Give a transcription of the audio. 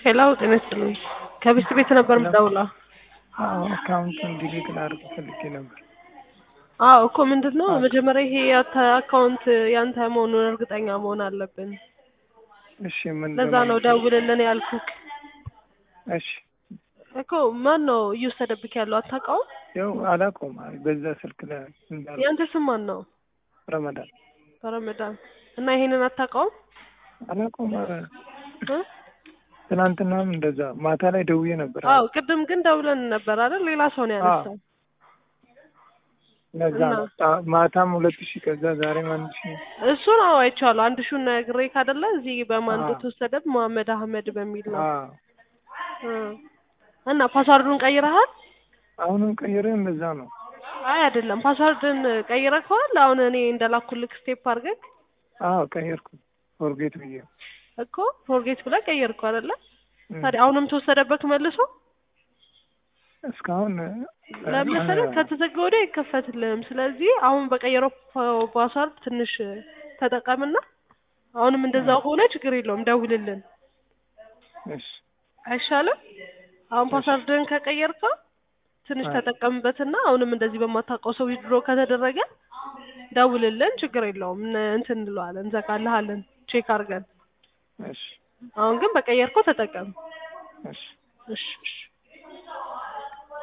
ሄሎ ጤና ይስጥልኝ። ከቤት ቤት ነበር የምደውለው። አዎ አካውንቱን ዲሊት ላድርግ ፈልጌ ነበር። አዎ እኮ ምንድን ነው መጀመሪያ ይሄ ያንተ አካውንት ያንተ መሆኑን እርግጠኛ መሆን አለብን። እሺ ምን ለዛ ነው ደውልልን ያልኩክ እሺ እኮ። ማን ነው እየወሰደብክ ያለው አታውቀውም? ያው አላውቀውም። አይ በዛ ስልክ ላይ እንዳለ ያንተ ስም ማን ነው? ረመዳን ረመዳን እና ይሄንን አታውቀውም? አላውቀውም። ኧረ እ? ትናንትናም እንደዛ ማታ ላይ ደውዬ ነበር። አዎ ቅድም ግን ደውለን ነበር አይደል? ሌላ ሰው ነው ያነሳው። ለዛ እና? ነው ጣ- ማታም ሁለት ሺህ ከዛ ዛሬም አንድ ሺህ እሱ ነው አይቼዋለሁ። አንድ ሹን ነግሬ ካደለ እዚህ በማን አዎ። እንደተወሰደ መሐመድ አህመድ በሚል ነው አዎ እ። እና ፓስዋርዱን ቀይረሃል? አሁንም ቀይሬ እንደዛ ነው። አይ አይደለም፣ ፓስዋርድን ቀይረከዋል። አሁን እኔ እንደላኩልክ ስቴፕ አድርገህ አዎ ቀየርኩ። ፎርጌት ብዬ እኮ ፎርጌት ብለህ ቀየርከው አይደለ? እም። ታዲያ አሁንም ተወሰደበት መልሶ እስካሁን ለምን መሰለህ ከተዘጋ ወዲያ አይከፈትልህም። ስለዚህ አሁን በቀየረው ፓ- ፓስዋርድ ትንሽ ተጠቀምና አሁንም እንደዛ ሆነ ችግር የለውም ደውልልን እሺ አይሻልም? አሁን ፓስዋርድን ከቀየርከው ትንሽ አይ። ተጠቀምበትና አሁንም እንደዚህ በማታውቀው ሰው ዊድሮ ከተደረገ ደውልልን፣ ችግር የለውም እነ- እንትን እንለዋለን፣ እንዘጋልሃለን ቼክ አድርገን። እሺ አሁን ግን በቀየርከው ተጠቀም። እሺ እሺ እሺ